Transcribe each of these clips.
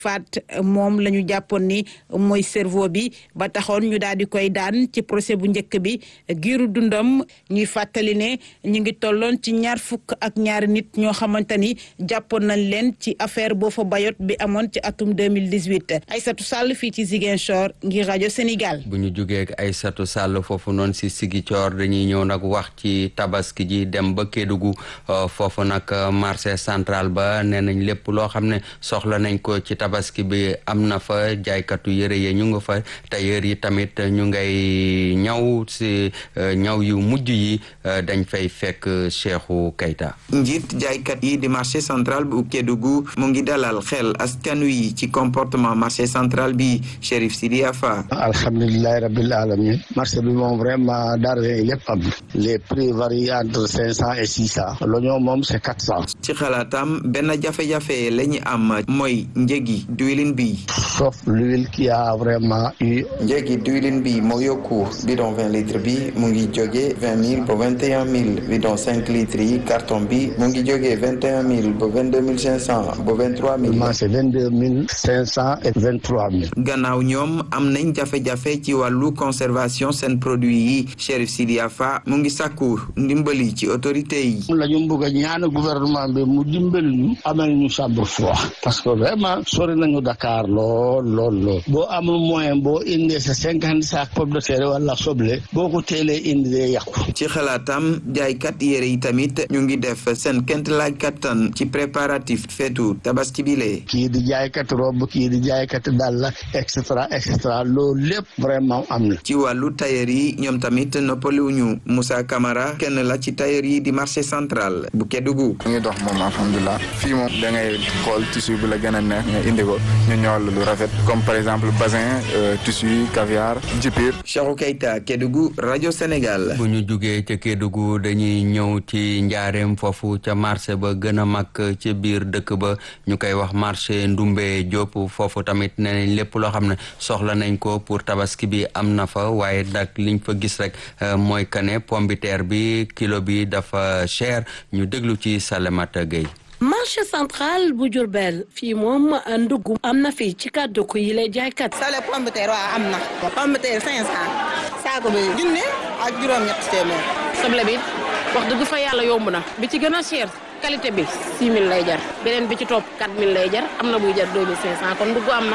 faat moom la ñu jàppoon ni mooy cerveau bi ba taxoon ñu daal di koy daan ci procès bu njëkk bi giiru dundam ñuy fàttali ne ñu ngi tolloon ci ñaar fukk ak ñaari nit ñoo xamante ni jàppoon nañ leen ci affaire Boffa Bayotte bi amoon ci atum 2018 Aïssatou Sall fii ci Ziguinchor ngir rajo Sénégal. bu ñu jugee ak Aïssatou Sall foofu noonu si Ziguinchor dañuy ñëw nag wax ci tabaski ji dem ba Kédougou foofu nag marché central ba nee nañ lépp loo xam ne soxla nañ ko ci tabaski bi am na fa jaaykatu yëre yi ñu nga fa tailleur yi tamit ñu ngay ñaw si ñaw yu mujj yi dañ fay fekk Cheikhou Keita. njiit jaaykat yi di marché central bu Kédougou mu ngi dalal xel askan wi ci comportement marché central bi Chérif Sidi Afa. alhamdulilahi rabbil alamin marché bi moom vraiment denrées yi lépp am les prix varient entre cinq cent et six cent l'oignon moom c'est quatre cent. ci xalaatam benn jafe-jafe la ñu am mooy njëgi diwlin bi. sauf l'huile qui a vraiment eu. njëgi diwlin bi moo yokku bidon vingt litres bi mu ngi jóge vingt mille ba vingt et un mille bidon cinq litres yi carton bi mu ngi jóge vingt et un mille ba vingt deux mille cinq cent ba vingt trois mille. c'est vingt deux mille cinq cent et vingt trois mille. gannaaw ñoom am nañ jafe-jafe ci wàllu conservation seen produit yi Chérif Sidi Afa mu ngi sàkku ndimbali ci autorité yi. la ñu bëgg a ñaan gouvernement bi mu dimbali ñu amal ñu chambre froid parce que vraiment sori nañu Dakar lool lool lool boo amul moyen boo indee sa cinquante sac pomme de terre wala soble boo ko teelee indi dee yàqu. ci xalaatam jaaykat yére yi tamit ñu ngi def seen kent laaj kattan ci préparatif feetu tabaski bi lee kii di jaaykat robe kii di jaaykat dàll et cetera et cetera loolu lépp vraiment am na. ci wàllu tailleur yi ñoom tamit noppaliwuñu Moussa Camara kenn la ci tailleur yi di marché central bu Kédougou. mu ngi dox moom alhamdulilah fii moom da ngay xool tissu bi la gën a neex nga indi ko ñu ñëwal lu rafet comme par exemple bazin tissu caviar jipir. Cheikhou Keita Kédougou rajo Sénégal. bu ñu jugee ca Kédougou dañuy ñëw ci njaareem foofu ca marché ba gën a mag ci biir dëkk ba ñu koy wax marché Ndumbe Diop foofu tamit nee nañ lépp loo xam ne soxla nañ ko pour tabaski bi am na fa waaye nag liñ fa gis rek mooy que ne pombiteer bi kilo bi dafa cher ñu déglu ci Salemata Gueye. marché central bu Diourbel fii moom ndugg am na fii ci kàddu ko yi lay jaaykat. sale pomme de terre waaw am na. pomme de terre cinq cent. saako bi junne ak juróom-ñett téeméer. soble bi wax dëgg fa yàlla yomb na. bi ci gën a cher qualité bi 6000 lay jar. beneen bi ci topp 4000 lay jar am na buy jar 2500 kon ndugg am na.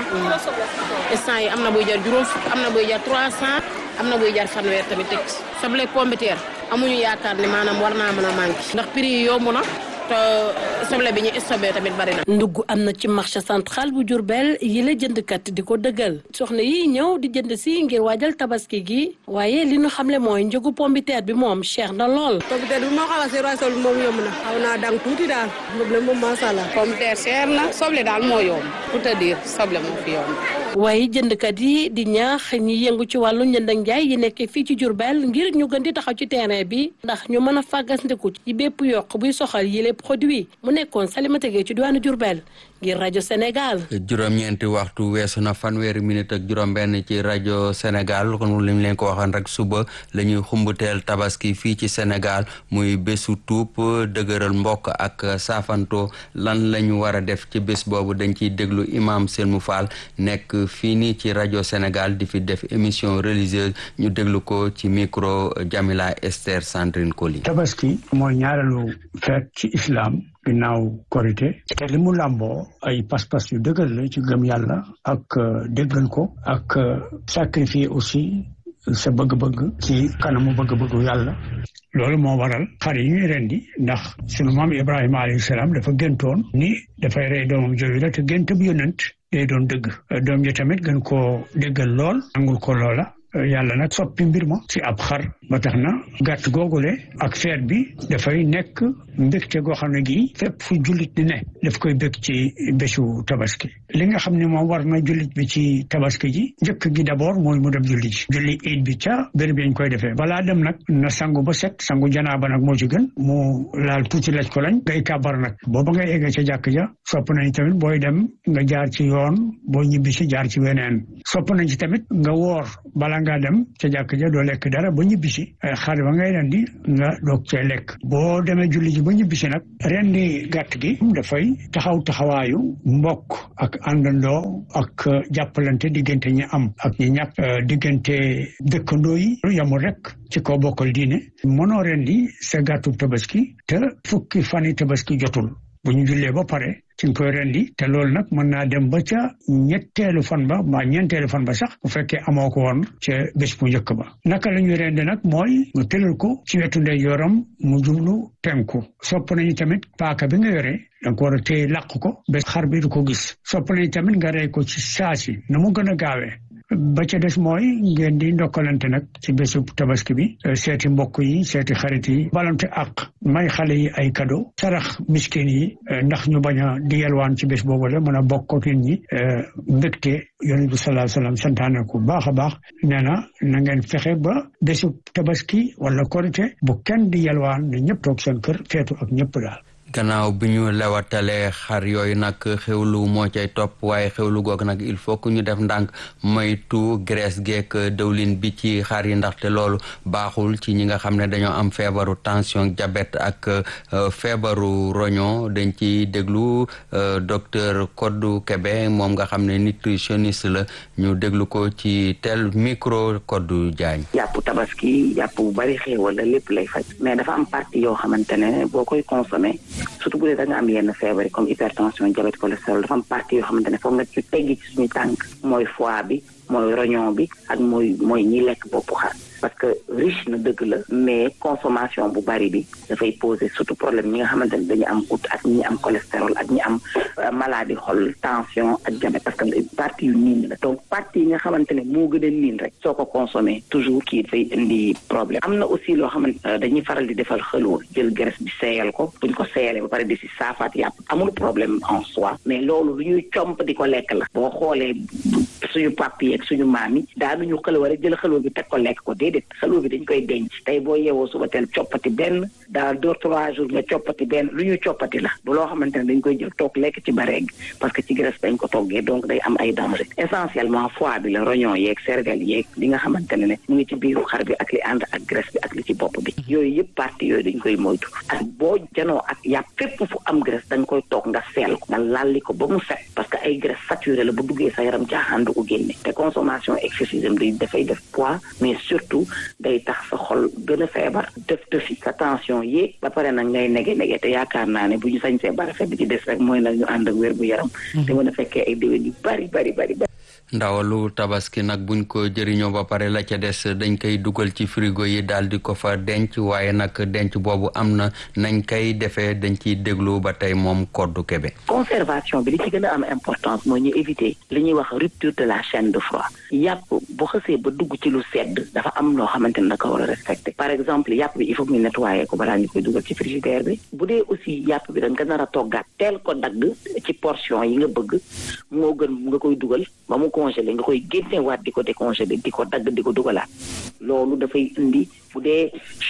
instant yi am na buy jar juróom fukk am na buy jar 300 am na buy jar fanweer tamit teg soble pomme de terre amuñu yaakaar ne maanaam war naa mën a manqué. ndax prix yi yomb na. te soble bi ñu stocké tamit bari na. ndugg am na ci marché central bu Diourbel yi la jëndkat di ko dëggal soxna yi ñëw di jënd si ngir waajal tabaski gi waaye li ñu xamle mooy njëgu pombiteer bi moom cher na lool. pombiteer bi moo xaw a seer waaye soble moom yomb na. xaw naa dang tuuti daal. soble moom macha allah. pombiteer cher na soble daal moo yomb pour te dire soble moo fi yomb. waaye jëndkat yi di ñaax ñi yëngu ci wàllu njënd ak njaay yi nekkee fii ci Diourbel ngir ñu gën di taxaw ci terrain bi ndax ñu mën a fàggandiku ci bépp yokk buy soxal yile produit mu nekkoon Salimata Gueye ci diwaanu Diourbel ngir rajo Sénégal. juróom-ñeenti waxtu weesu na fanweeri minute ak juróom-benn ci rajo Sénégal kon li ñu leen ko waxoon rek suba la ñuy xumbuteel tabaski fii ci Sénégal muy bésu tuub dëgëral mbokk ak saafanto lan la ñu war a def ci bés boobu dañ ciy déglu imam Selmou Fall nekk fii nii ci rajo Sénégal di fi def émission religieuse ñu déglu ko ci micro Jamila Esther Sandrine Koli. tabaski mooy ñaareelu feet ci islam. ginnaaw korité te li mu làmboo ay pas-pas yu dëgër la ci gëm yàlla ak déggal ko ak sacrifier aussi sa bëgg-bëgg ci kanamu bëgg-bëggu yàlla loolu moo waral xar yi ñuy rendi ndax sunu maam Ibrahima alayhi salaam dafa géntoon ni dafay rey doomam jooju la te gént bu yonent day doon dëgg doom ji tamit gën koo déggal lool nangul ko loola yàlla nag soppi mbir ma ci ab xar ba tax na gàtt googule ak feet bi dafay nekk mbégte goo xam ne gii fépp fu jullit di ne daf koy bég ci bésu tabaski li nga xam ne moom war na jullit bi ci tabaski ji njëkk gi d'abord mooy mu dem julli ji julli iid bi ca béréb yi ñu koy defee balaa dem nag na sangu ba set sangu janaaba nag moo ci gën mu laal tuuti laj ko lañ ngay kàbbar nag booba ngay eggee ca jàkk ja sopp nañ tamit booy dem nga jaar ci yoon boo ñibbi si jaar ci weneen sopp nañ ci tamit nga woor bala nga dem ca jàkk ja doo lekk dara ba ñibbisi xar ba ngay rendi nga doog cee lekk boo demee julli ji ba ñibbisi nag rendi gàtt gi dafay taxaw taxawaayu mbokk ak ak àndandoo ak jàppalante diggante ñi am ak ñi ñàkk diggante dëkkandoo yi yamul rek ci kaw bokkal diine mënoo rendi sa gàttu tabaski te fukki fani tabaski jotul bu ñu jullee ba pare ci nga koy rendi te loolu nag mën naa dem ba ca ñetteelu fan ba mbaa ñeenteelu fan ba sax bu fekkee amoo ko woon ca bés bu njëkk ba naka la ñuy rendi nag mooy nga tëral ko ci wetu ndeyjooram mu jublu penku sopp nañu tamit paaka bi nga yore da nga ko war a téye làq ko ba xar bi du ko gis sopp nañu tamit nga rey ko ci saasi na mu gën a gaawee ba ca des mooy ngeen di ndokkalante nag ci bésu tabaski bi seeti mbokk yi seeti xarit yi balante ak may xale yi ay cadeau sarax miskin yi ndax ñu bañ a di yelwaan ci bés boobu la mën a bokk ak nit ñi mbégte yonent bi sallallahu alayhi wasallam santaane ko baax a baax nee na na ngeen fexe ba bésu tabaski wala korite bu kenn di yelwaan ne ñëpp toog seen kër feetu ak ñëpp daal gannaaw bi ñu lewatalee xar yooyu nag xewlu moo cay topp waaye xewlu goog nag il faut que ñu def ndànk moytu graisse geek dëwlin bi ci xar yi ndaxte loolu baaxul ci ñi nga xam ne dañoo am feebaru tension diabète ak feebaru roño dañ ci déglu docteur Kodou Kébé moom nga xam ne nutritionniste la ñu déglu ko ci tel micro Kodou Diagne. yàpp tabaski yàpp bu bari xéewal la lépp lay faj mais dafa am partie yoo xamante ne boo koy consommé surtout bu dee da nga am yenn feebar yi comme hypertension diabète cholestérol dafa am partie yoo xamante ne foog nga ci teggi ci suñu tànk mooy foie bi mooy rognon bi ak mooy mooy ñi lekk boppu xar parce que riche na dëgg la mais consommation bu bari bi dafay poser surtout problème ñi nga xamante ne dañu am goutte ak ñi am cholestérol ak ñi am maladie xol tension ak diabète parce que partie yu niin la donc partie yi nga xamante ne moo gën a niin rek soo ko consommé toujours kii dafay indi problème am na aussi loo xamante dañuy faral di defal xëloo jël graisse bi seeyal ko buñ ko seeyalee ba pare di si saafaat yàpp amul problème en soi mais loolu lu ñuy comp di ko lekk la boo xoolee suñu pap yi ak suñu maam yi daanuñu xëloo rek jël xëloo bi teg ko lekk ko déedéet xëloo bi dañ koy denc tey boo yeewoo suba teel coppati benn daal deux trois jours nga coppati benn lu ñuy coppati la bu loo xamante ne dañ koy jël toog lekk ci bareeg parce que ci graisse dañ ko toggee donc day am ay danger essentiellement foie bi la rognon yeeg cervelle yeeg li nga xamante ne ne mu ngi ci biiru xar bi ak li ànd ak graisse bi ak li ci bopp bi yooyu yëpp partie yooyu dañ koy moytu ak boo janoo ak yàpp fépp fu am graisse dañ koy toog nga seel ko nga lalli ko ba mu set parce que ay graisse saturé la bu duggee sa yaram caaxaan du ko génne te consommation excessive day dafay def poids mais surtout day tax sa xol gën a feebar def tëfi sa tension yéeg ba pare nag ngay nege nege te yaakaar naa ne bu ñu sañsee bara fet bi ci des rek mooy nag ñu ànd ak wér bu yaram te mën a fekkee ay déwén yu bari bari bari bari ndawalu tabaski nag buñ ko jëriñoo ba pare la ca des dañ koy dugal ci frigo yi daal di ko fa denc waaye nag denc boobu am na nañ koy defee dañ ciy déglu ba tey moom koddu kebe conservation bi li ci gën a am importance mooy ñu éviter li ñuy wax rupture de la chaîne de froid yàpp bu xësee ba dugg ci lu sedd dafa am loo xamante ne da ko war a respecté par exemple yàpp bi il faut que ñu nettoyer ko balaa ñu koy dugal ci frigidaire bi bu dee aussi yàpp bi da nga nar a toggaat teel ko dagg ci portion yi nga bëgg moo gën nga koy dugal ba mu congelé nga koy génnewaat di ko décongelé di ko dagg di ko dugalaat loolu dafay indi bu dee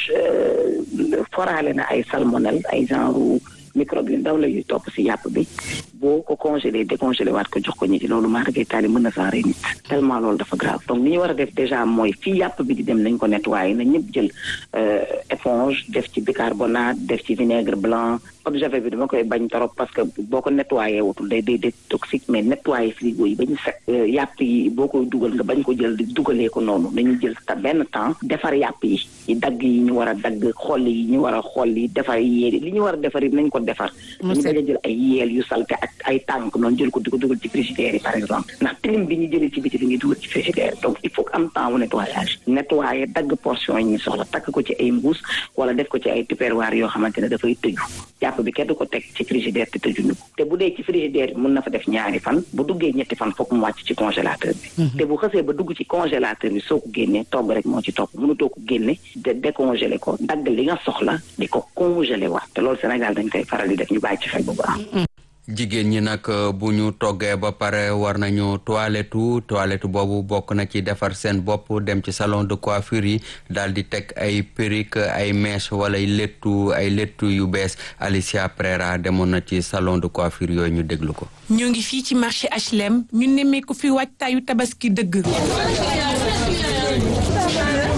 foraale na ay salmonelle ay genre microbe yu ndaw la yuy topp si yàpp bi boo ko congelé décongelé waat ko jox ko ñi ci loolu maa ragay taali mën na saa rey nit tellement loolu dafa grave donc li ñu war a def déjà mooy fii yàpp bi di dem nañ ko nettoyé na ñëpp jël éponge def ci bicarbonate def ci vinaigre blanc eau de javel bi dama koy bañ trop parce que boo ko nettoyé wutul day day day toxique mais nettoyé frigo yi ba ñu set yàpp yi boo koy dugal nga bañ ko jël di dugalee ko noonu nañu jël ta benn temps defar yàpp yi yi dagg yi ñu war a dagg xolli yi ñu war a xolli defar yéeli li ñu war a defar yi nañ ko defar dañu bañ a jël ay yeel yu salte ak ay tànk noonu jël ko di ko dugal ci frigidaire yi par exemple ndax tilim bi ñu jëlee ci biti li ñuy dugal ci frigidaire donc il faut que am temps wu nettoyage nettoyé dagg portion yi ñu soxla takk ko ci ay mbuus wala def ko ci ay tupperware yoo xamante ne dafay tëju yàpp bi kenn du ko teg ci frigidaire te tëjuñu ko te bu dee ci frigidaire bi mën na fa def ñaari fan bu duggee ñetti fan foog mu wàcc ci congélateur bi te bu xësee ba dugg ci congélateur bi soo ko génnee togg rek moo ci topp mënutoo ko génne de décongelé ko dagg li nga soxla di ko congelé waat te loolu Sénégal dañ koy faral di def ñu bàyyi ci xel bu baax jigéen ñi nag bu ñu toggee ba pare war nañu toilettu toilette boobu bokk na ci defar seen bopp dem ci salon de coiffure yi daal di teg ay perruque ay mèche wala ay léttu ay léttu yu bees Alicia Prera demoon na ci salon de coiffure yooyu ñu déglu ko. ñoo ngi fii ci marché HLM ñu nemmeeku fi waajtaayu tabaski dëgg.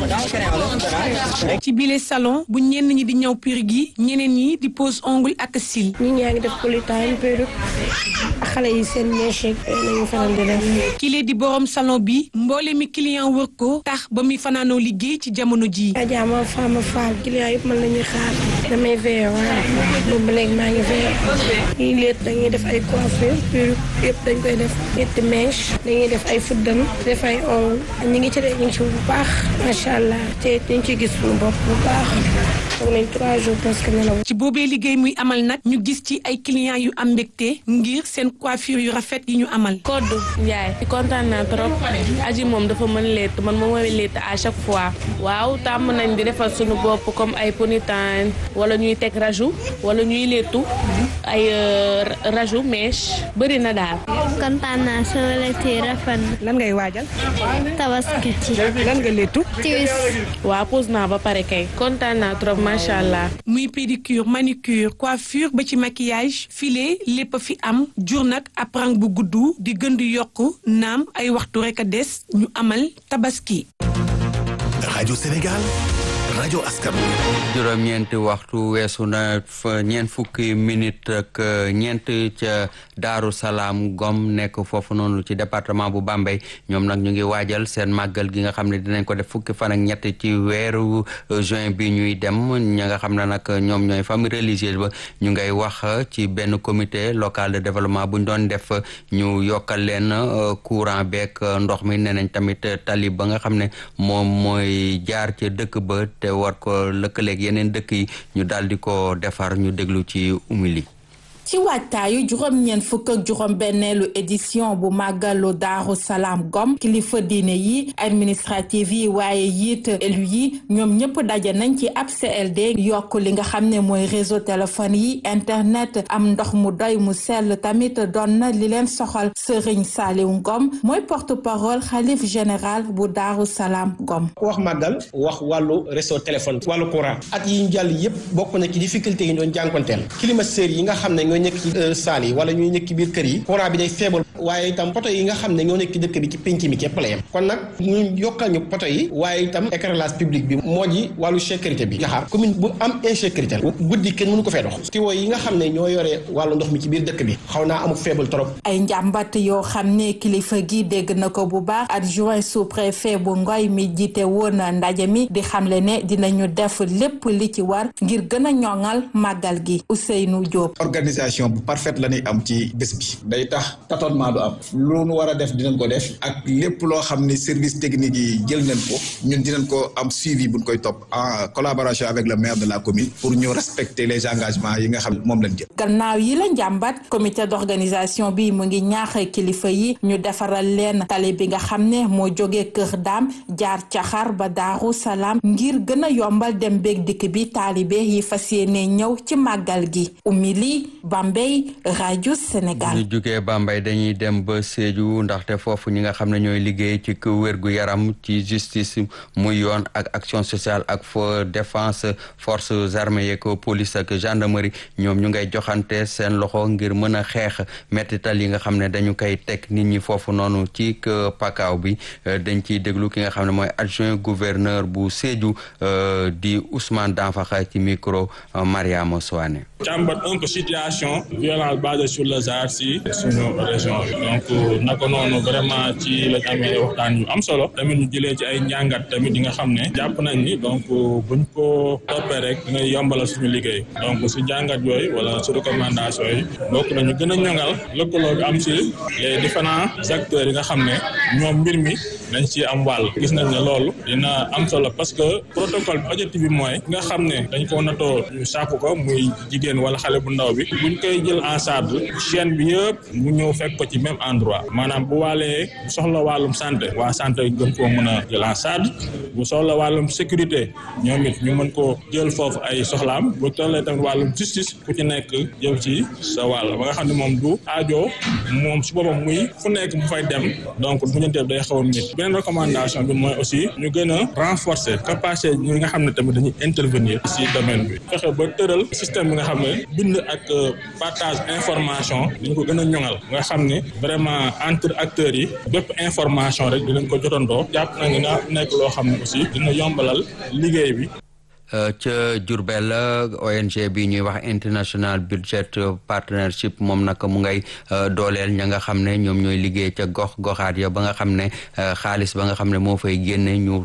ci bile salon bu ñenn ñi di ñëw perruque yi ñeneen ñi di pose ongle ak cils. ñi ñaa ngi def polytime perruque xale yi seen mèche lañu faral di def. kile di borom salon bi mboole mi client wër ko tax ba muy fanaanoo liggéey ci jamono ji Adja ma femme faal client yëpp man la ñuy xaar damay veillé waaw boobu ba léegi maa ngi veillé ñii léet dañuy def ay coiffure perruque yëpp dañ koy def ñetti mèche dañuy def ay fuddam def ay ongle ñu ngi ci de ñu ngi ci bu baax macha allah te ñu ngi ciy gis suñu bopp bu baax toog nañ trois jours presque nelaw ci boobee liggéey muy amal nag ñu gis ci ay clients yu am mbégte ngir seen coiffure yu rafet yi ñu amal. Koddu Ndiaye kontaan naa trop aji moom dafa mën létt man moom mooy létt à chaque fois waaw tàmm nañ di defal suñu bopp comme ay ponytail wala ñuy teg raju wala ñuy léttu ay raju mèche bëri na daal. kontaan naa sama létt yi rafet na. lan ngay waajal. tabaski ci. lan nga léttu. tiwis. waaw pose naa ba pare kay kontaan naa trop macha allah. muy pédicure manicure coiffure ba ci maquillage filet lépp a fi am jur nag ab rang bu gudd di gën di yokk naam ay waxtu rek a des ñu amal tabaski. rajo Sénégal rajo askan juróom-ñeenti waxtu weesu na fa ñeent fukki minute ak ñeent ca Daaru Salaam Gom nekk foofu noonu ci département bu Bambey ñoom nag ñu ngi waajal seen màggal gi nga xam ne dinañ ko def fukki fan ak ñett ci weeru juin bi ñuy dem ña nga xam ne nag ñoom ñooy famille religieuse ba ñu ngay wax ci benn comité local de développement bu ñu doon def ñu yokkal leen courant beeg ndox mi nee nañ tamit tali ba nga xam ne moom mooy jaar ca dëkk ba te war ko lëkkaleeg yeneen dëkk yi ñu daal di ko defar ñu déglu ci umili ci waajtaayu juróom-ñeent fukk ak juróom-benneelu édition bu màggalu daaru salaam gom kilifa diine yi administrative yi waaye yiit élu yi ñoom ñëpp daje nañ ci ab CLD yokk li nga xam ne mooy réseau téléphone yi internet am ndox mu doy mu sell tamit doon na li leen soxal Serigne Saliou Ngom mooy porte parole xalif général bu daaru salaam gom ku wax màggal wax wàllu réseau téléphone wàllu courant at yi ñu jàll yëpp bokk na ci difficulté yi ñu doon jànkonteel climatiseurs yi nga xam ne ñooy nekk ci saal yi wala ñuy nekk ci biir kër yi courant bi day faible waaye itam poto yi nga xam ne ñoo nekk ci dëkk bi ci pénc mi képp la yem kon nag ñu yokkal ñu poto yi waaye itam éclairage public bi moo ji wàllu sécurité bi nga xam commune bu am insécurité la guddi kenn mënu ko fee dox tiwo yi nga xam ne ñoo yore wàllu ndox mi ci biir dëkk bi xaw naa amul faible trop ay njàmbat yoo xam ne kilifa gi dégg na ko bu baax adjoint sous préfet bu ngoy mi jiite woon ndaje mi di xamle ne dinañu def lépp li ci war ngir gën a ñoŋal màggal gi Ousseynou Diop organisation bu parfaite la ñuy am ci bés bi day tax tâtonnement du am lu nu war a def dinañ ko def ak lépp loo xam ni service technique yi jël nañ ko ñun dinañ ko am suivi buñ koy topp en collaboration avec le maire de la commune pour ñu respecter les engagements yi nga xam ne moom lañ jël. gannaaw yi la njàmbat comité d'organisation bi mu ngi ñaax kilifa yi ñu defaral leen tali bi nga xam ne moo jógee Kër Daam jaar Caxar ba Daaru Salaam ngir gën a yombal dem beeg dikk bi taalibe yi fas yéene ñëw ci màggal gi umili Bambey rajo Sénégal. ñu jugee Bambey dañuy dem ba Sédhiou ndaxte foofu ñi nga xam ne ñooy liggéey ci wérgu yaram ci justice muy yoon ak action sociale ak fo défense forces armées yeeg police ak gendarmerie ñoom ñu ngay joxante seen loxo ngir mën a xeex mettital yi nga xam ne dañu koy teg nit ñi foofu noonu ci pakaaw bi dañ ciy déglu ki nga xam ne mooy adjoint gouverneur bu Sédhiou di Ousmane Danfakha ci micro Mariama Soane càmbat un peu situation violence basée sur le genre si suñu région bi donc naka noonu vraiment ci lañ amee waxtaan yu am solo tamit ñu jëlee ci ay njàngat tamit yi nga xam ne jàpp nañ ni donc buñ ko toppee rek dina yombalal suñu liggéey donc si njàngat yooyu wala si recommandation yi bokk nañu gën a ñoŋal lëkkaloo bi am si les différents acteurs yi nga xam ne ñoom mbir mi dañ ci am wàll gis nañ ne loolu dina am solo parce que protocole bi objectif bi mooy nga xam ne dañ ko natoo ñu sàkk ko muy jigéen wala xale bu ndaw bi buñ koy jël en charge chaîne bi yëpp mu ñëw fekk ko ci même endroit maanaam bu waalee bu soxla wàllum santé waa santé gën koo mën a jël en charge bu soxla wàllum sécurité ñoom it ñu mën koo jël foofu ay soxlaam bu tollee tamit wàllum justice ku ci nekk jël ci sa wàll ba nga xam ne moom du aajo moom si boppam muy fu nekk mu fay dem donc bu ñu day xaw a métti beneen recommandation bi mooy aussi ñu gën a renforcer capacité ñi nga xam ne tamit dañuy intervenir si domaine bi fexe ba tëral système bi nga xam ne bind ak partage information dañu ko gën a ñoŋal nga xam ne vraiment entre acteurs yi bépp information rek dinañ ko jotandoo jàpp na nga nekk loo xam ne aussi dina yombalal liggéey bi ca Diourbel ONG bi ñuy wax International Budget Partnership moom nag mu ngay dooleel ña nga xam ne ñoom ñooy liggéey ca gox goxaat ya ba nga xam ne xaalis ba nga xam ne moo fay génne ñu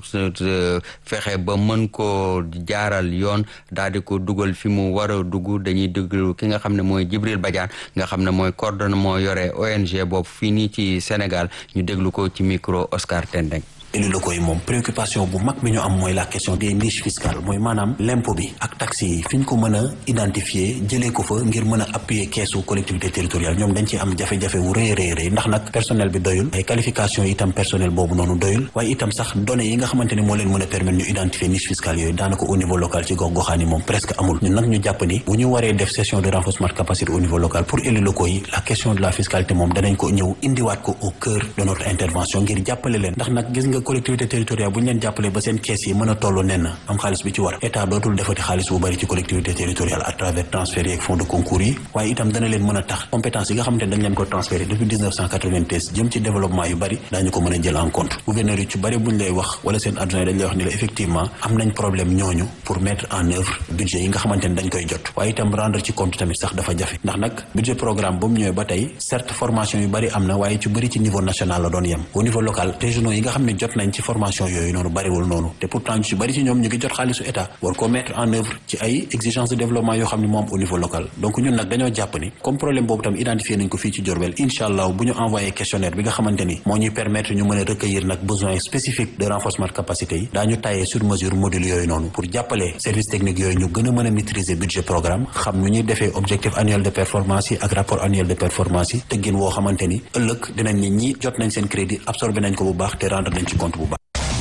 fexe ba mën koo jaaral yoon daal di ko dugal fi mu war a dugg dañuy déglu ki nga xam ne mooy Jibril Badiane nga xam ne mooy coordonné moo yore ONG boobu fii nii ci Sénégal ñu déglu ko ci micro Oscar Tendeng élus locaux yi moom préoccupation bu mag bi ñu am mooy la question des niches fiscales mooy maanaam l'impôt bi ak taxes yi fi ñu ko mën a identifier jëlee ko fa ngir mën a appuyer keesu collectivité territoriale ñoom dañ ci am jafe-jafe wu rëy rëy rëy ndax nag personnel bi doyul ay qualification itam personnel boobu noonu doyul waaye itam sax données yi nga xamante ni moo leen mën a permettre ñu identifier niche fiscale yooyu daanaka au niveau local ci gox goxaan yi moom presque amul ñun nag ñu jàpp ni bu ñu waree def session de renforcement de capacité au niveau local pour élus locaux yi la question de la fiscalité moom danañ ko ñëw indiwaat ko au cœur de notre intervention ngir jàppale leen ndax nag gis nga collectivité territoriale bu ñu leen jàppalee ba seen kees yi mën a toll nen am xaalis bi ci war état dootul defati xaalis bu bari ci collectivité territoriale à travers transfert yi ak fonds de concours yi waaye itam dana leen mën a tax compétence yi nga xamante ne dañ leen ko transféré depuis 1993 jëm ci développement yu bari daañu ko mën a jël en compte gouverneur yi ci bari bu ñu lay wax wala seen adjoint yi dañ lay wax ni la effectivement am nañ problème ñooñu pour mettre en œuvre budget yi nga xamante ne dañ koy jot waaye itam rendre ci compte tamit sax dafa jafe ndax nag budget programme ba mu ñëwee ba tey certes formation yu bari am na waaye ci bëri ci niveau national la doon yem au niveau local régionaux yi nga xam ne jot nañ ci formation yooyu noonu bariwul noonu te pourtant ñu ci bari ci ñoom ñu ngi jot xaalisu état war koo mettre en œuvre ci ay exigences de développement yoo xam ne moo am au niveau local donc ñun nag dañoo jàpp ni comme problème boobu tam identifié nañ ko fii ci Diourbel incha allah bu ñu envoyé questionnaire bi nga xamante ni moo ñuy permettre ñu mën a recueillir nag besoins spécifiques de renforcement de capacité yi daañu taillé sur mesure module yooyu noonu pour jàppale service technique yooyu ñu gën a mën a maîtriser budget programme xam nu ñuy defee objectif annuel de performance yi ak rapport annuel de performance yi tëggin woo xamante ni ëllëg dinañ ni ñi jot nañ seen crédit absorbé nañ ko bu baax te rendre nañ ci compte bu baax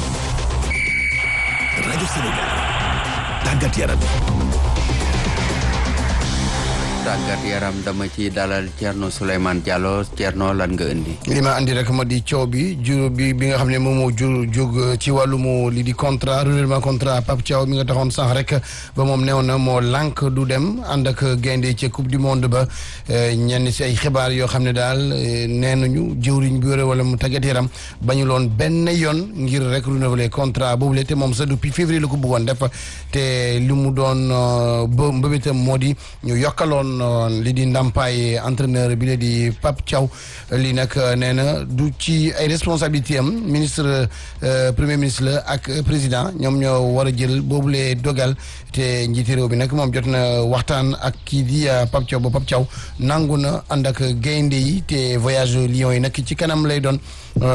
rajo Sénégal tàggat yaram tàggat yaram dama ci dalal Thierno Souleymane Diallo Thierno lan nga indi. li ma andi rek ma di coow bi jur bi bi nga xam ne moom moo jur jóg ci wàllum li di contrat renouvellement contrat Pape Thiaw mi nga taxoon sax rek ba moom newoon na moo lànk du dem ànd ak gaynde ci coupe du monde ba ñenn si ay xibaar yoo xam ne daal nee nañu jëwriñ bi yore wala mu tàggat yaram bañu loon benn yoon ngir rek renouveler contrat boobu la te moom sax depuis février la ko bëggoon def te li mu doon ba mbëbëtam moo di ñu yokkaloon. li di ndàmpaay entraîneur bi la di Pape Thiaw lii nag nee na du ci ay responsabilité am ministre premier ministre la ak président ñoom ñoo war a jël boobule dogal te njiiti réew bi nag moom jot na waxtaan ak kii di Pape Thiaw ba Pape Thiaw nangu na ànd ak gaynde yi te voyage Lions yi nag ci kanam lay doon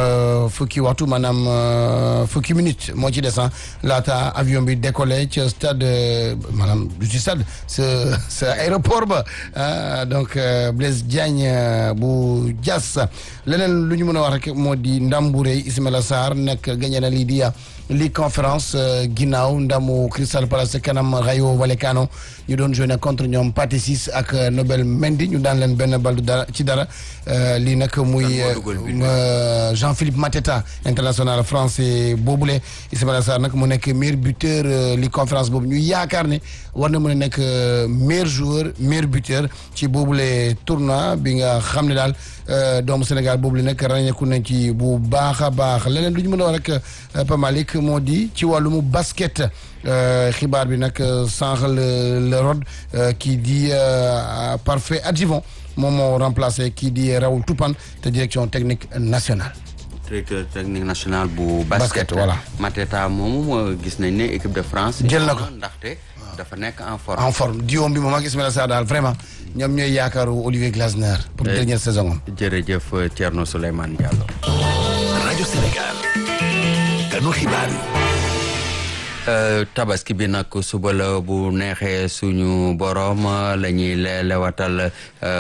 fukki waxtu maanaam fukki minute moo ci des laata avion bi décollé ca stade maanaam du ci stade sa sa aéroport ba ah donc Blaise Diagne bu Diass leneen lu ñu mën a wax rek moo di ndam bu rëy Ismaïla Sarr nag gagné na lii di Ligue conférence ginnaaw ndamu Crystal Palace kanam Rayo Vallecano ñu doon joué contre ñoom Pathé Ciss ak Nobel Mendy ñu daan leen benn bal dara ci dara lii nag muy Jean-Philippe Mateta international français boobule Ismaïla Sarr nag mu nekk meilleur buteur Ligue conférence boobu ñu yaakaar ne war na mën a nekk meilleur joueur meilleur buteur ci boobule tournoi bi nga xam ne daal doomu Sénégal boobule nag ràññeeku nañ ci bu baax a baax leneen lu ñu mën a wax rek Pa Malick moo di ci wàllum basket xibaar bi nag sànq le le rod kii di parfait adjuvant moom moo remplacé kii di Raoul Toupane te direction technique nationale. directeur technique national bu. basket voilà Mateta moomu gis nañ ne équipe de France. jël na ko ndaxte dafa nekk en forme. en forme diom bi moom ak Ismaïla Sarr daal vraiment ñoom ñooy yaakaaru Olivier Glasner. pour dernière saison am. jërëjëf Thierno Souleymane Diallo. rajo Sénégal. kanu xibaar yi. tabaski bi nag suba la bu neexee suñu borom la ñuy lewatal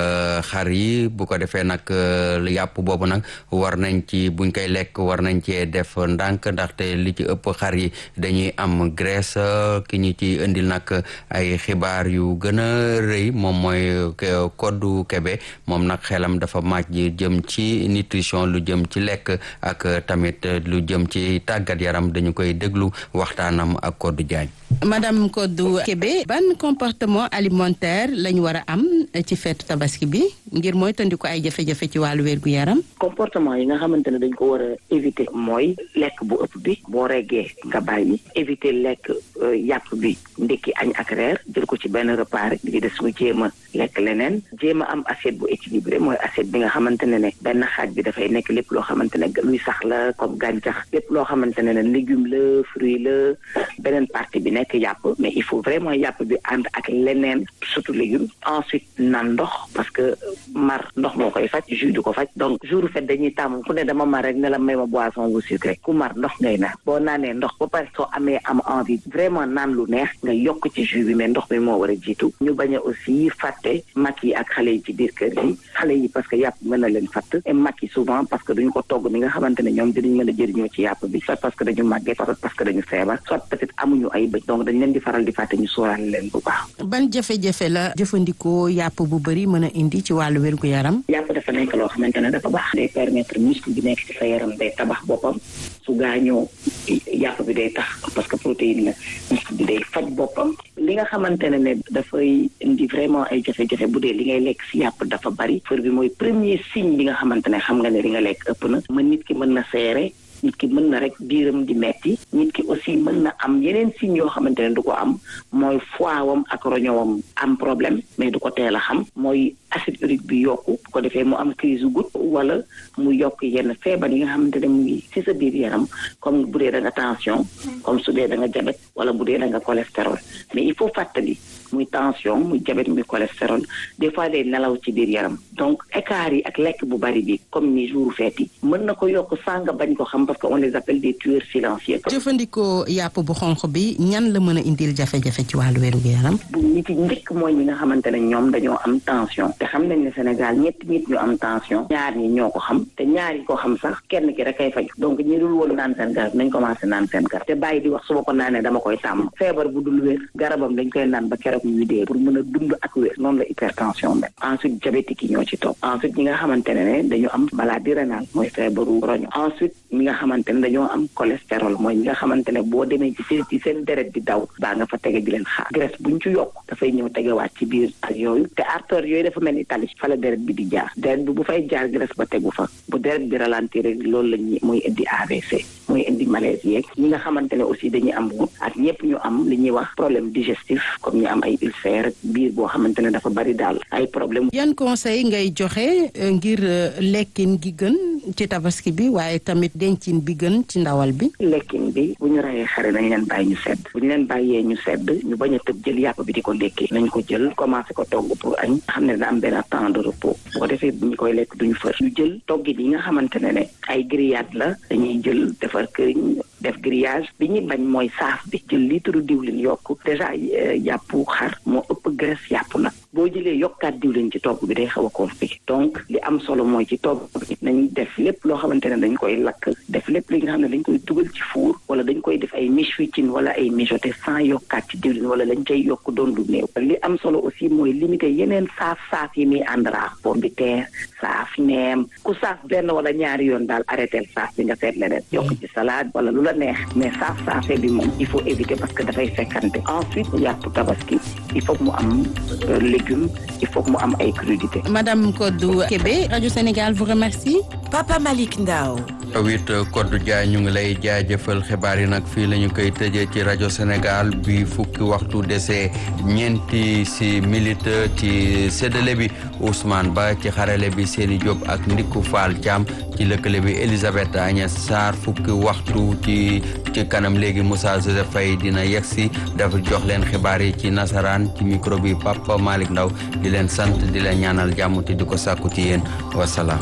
xar yi bu ko defee nag yàpp boobu nag war nañ ci buñ koy lekk war nañ cee def ndànk ndaxte li ci ëpp xar yi dañuy am graisse ki ñu ci indil nag ay xibaar yu gën a rëy moom mooy koddu kebe moom nag xelam dafa màcc jëm ci nutrition lu jëm ci lekk ak tamit lu jëm ci tàggat yaram dañu koy déglu waxtaanam ak Kodou Diagne. madame Kodou Kébé ban comportement alimentaire lañ war a am ci feetu tabaski bi ngir mooy tandi ko ay jafe-jafe ci wàllu wér gu yaram. comportement yi nga xamante ne dañ ko war a éviter mooy lekk bu ëpp bi boo reggee nga bàyyi éviter lekk yàpp bi ndekki añ ak reer jël ko ci benn repas rek di des mu jéem a lekk leneen jéem a am assiette bu équilibré mooy assiette bi nga xamante ne ne benn xaaj bi dafay nekk lépp loo xamante ne luy sax la comme gàncax lépp loo xamante ne ne légume la fruit la beneen partie bi nekk yàpp mais il faut vraiment yàpp bi ànd ak leneen surtout légumes ensuite naan ndox parce que mar ndox moo koy faj jus du ko faj donc jour fait dañuy tàmm ku ne dama mar rek ne la may ma boisson bu sucré ku mar ndox ngay naan boo naanee ndox ba pare soo amee am envie vraiment naan lu neex nga yokk ci jus bi mais ndox bi moo war a jiitu ñu bañ a aussi fàtte mag yi ak xale yi ci biir kër yi xale yi parce que yàpp mën na leen fàtt et mag yi souvent parce que duñu ko togg ni nga xamante ne ñoom dinañ mën a jëriñoo ci yàpp bi soit parce que dañu màggee soit parce que dañu feebar soit peut-être amuñu ay bëj donc dañ leen di faral di fàtte ñu sóoraale leen bu baax ban jafe-jafe la jëfandikoo yàpp bu bëri mën a indi ci wàllu wér gu yaram yàpp dafa nekk loo xamante ne dafa baax day permettre muscle bi nekk ci sa yaram day tabax boppam su gaañoo yàpp bi day tax parce que protéine la muscle bi day faj boppam li nga xamante ne ne dafay indi vraiment ay jafe-jafe bu dee li ngay lekk si yàpp dafa bari fër bi mooy premier signe bi nga xamante ne xam nga ne li nga lekk ëpp na mën nit ki mën na seere nit ki mën na rek biiram di metti nit ki aussi mën na am yeneen signes yoo xamante ne du ko am mooy foiwam ak roñowam am problème mais du ko teel a xam mooy acide urique bi yokku bu ko defee mu am crise goutte wala mu yokk yenn feebar yi nga xamante ne mu ngi ci sa biir yaram comme bu dee da nga tension comme su dee da nga diabète wala bu dee da nga cholestérol mais il faut fàttali muy tension muy diabète muy cholestérol des fois day nelaw ci biir yaram donc écart yi ak lekk bu bari bi comme ni jour fête yi mën na ko yokk sanga bañ ko xam parce que on les appelle des tueurs silencieux. jëfandikoo yàpp bu xonq bi ñan la mën a indil jafe-jafe ci wàllu wéru yaram. bu nit yi njëkk mooy ñi nga xamante ne ñoom dañoo am tension te xam nañ ne Sénégal ñetti nit ñu am tension ñaar ñi ñoo ko xam te ñaar yi ko xam sax kenn ki rek kay faju donc ñi dul woon naan seen garab nañ commencé naan seen garab te bàyyi di wax su ma ko naanee dama koy tàmm feebar bu dul wér garabam dañ koy naan ba keroog ñuy dee pour mën a dund ak wér noonu la hypertension mel ensuite diabétique yi ñoo ci topp ensuite ñi nga xamante ne ne dañu am maladie rénale mooy feebaru roño ensuite ñi nga xamante ne dañoo am cholestérol mooy ñi nga xamante ne boo demee ci seen ci seen deret di daw baa nga fa tege di leen xaar graisse buñ ci yokk dafay ñëw tegewaat ci biir ak yooyu te artère yooyu dafa mel ni tali fa la deret bi di jaar deret bi bu fay jaar graisse ba tegu fa bu deret bi ralentir rek loolu la ñuy mooy indi AVC mooy indi malaise yeeg ñi nga xamante ne aussi dañuy am wu ak ñëpp ñu am li ñuy wax problème digestif comme ñu am ay ulcère biir boo xamante ne dafa bari daal ay problème yan conseil ngay joxe ngir lekkin gi gën ci tabaski bi waaye tamit dencin bi gën ci ndawal bi lekkin bi bu ñu rayee xare nañ leen bàyyi ñu sedd bu ñu leen bàyyee ñu sedd ñu bañ a tëb jël yàpp bi di ko lekkee nañ ko jël commencé ko togg pour añ xam ne da am benn temps de repos bu ko defee bu ñu koy lekk duñu fër ñu jël toggit yi nga xamante ne ne ay grillade la dañuy jël defar këriñ def grillage bi ñuy bañ mooy saaf bi jël litre diwlin yokk déjà yàpp xar moo ëpp graisse yàpp nag boo jëlee yokkaat diwlin ci togg bi day xaw a compliqué donc li am solo mooy ci togg bi nañ def lépp loo xamante ne dañ koy lakk def lépp li nga xam ne dañ koy dugal ci four wala dañ koy def ay miche-wicin wala ay mijoté sans yokkaat ci diwlin wala lañ cay yokk doon lu néew li am solo aussi mooy limiter yeneen saaf saaf yi muy ànd raax pomme de terre saaf neem ku saaf benn wala ñaari yoon daal arrêté saaf bi nga seet leneen yokk ci salade wala lu la neex mais saaf saafee bi moom il faut éviter parce que dafay fekkante ensuite yàpp tabaski il faut mu am légumes il faut mu am ay crudités. Madame Kodou Kébé rajo Sénégal vous remercie. Papa Malick Ndao. wit Kodou Dia ñu ngi lay jaajëfal xibaar yi nag fii la ñu koy tëjee ci rajo Sénégal bi fukki waxtu dese ñeenti si milite ci séddale bi Ousmane Ba ci xarale bi Seni Diop ak Ndiku Fall Thiam ci lëkkale bi Elisabeth Agnès Sarr fukki waxtu ci ci kanam léegi Moussa Joseph Faye dina yegsi dafa jox leen xibaar yi ci nasaraan ci micro bi Papa Malick Ndaw di leen sant di leen ñaanal jàmm te di ko sàkku ci yéen wasalaam.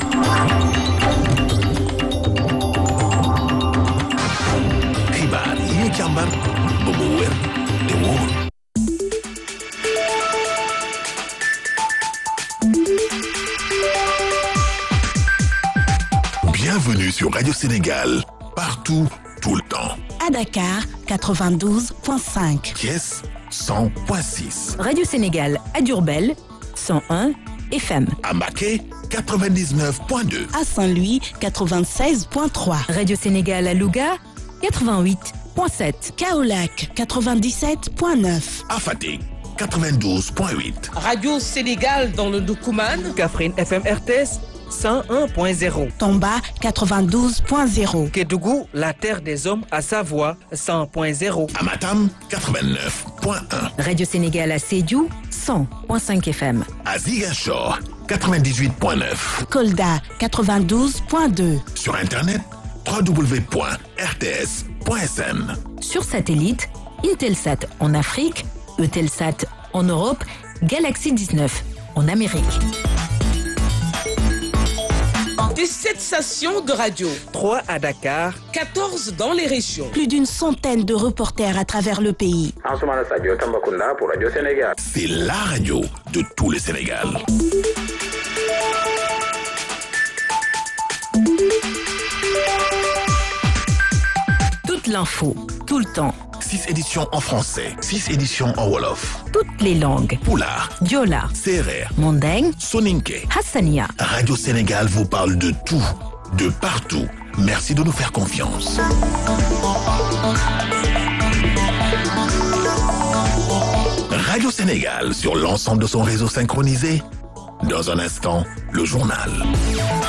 xibaar yi ñu càmbar ba mu Bienvenue sur Radio Sénégal, partout, tout le temps. À Dakar, 92.5. Thiès, 100.6. Radio Sénégal à Durbel, 101 FM. À Maquet, 99.2. À Saint-Louis, 96.3. Radio Sénégal à Louga, 88.7. Kaolac, 97.9. À Fatick, 92.8. Radio Sénégal dans le Doukouman. Kaffrine FM RTS. 101.0. Tomba 92.0. Kédougou, la terre des hommes à Savoie 100.0. Amatam 89.1. Radio Sénégal à Sédiou 100.5 FM. À Ziguinchor 98.9. Kolda 92.2. Sur internet www.rts.sn. Sur satellite, Intelsat en Afrique, Eutelsat en Europe, Galaxy 19 en Amérique. Des 7 stations de radio. 3 à Dakar. 14 dans les régions. Plus d'une centaine de reporters à travers le pays. pour Radio Sénégal. C'est la radio de tout le Sénégal. Toute l'info, tout le temps. 6 éditions en français, 6 éditions en Wolof. Toutes les langues. Poulard, Diola, Serer, Mandeng, Soninke. Hassania. Radio Sénégal vous parle de tout, de partout. Merci de nous faire confiance. Radio Sénégal sur l'ensemble de son réseau synchronisé. Dans un instant, le journal.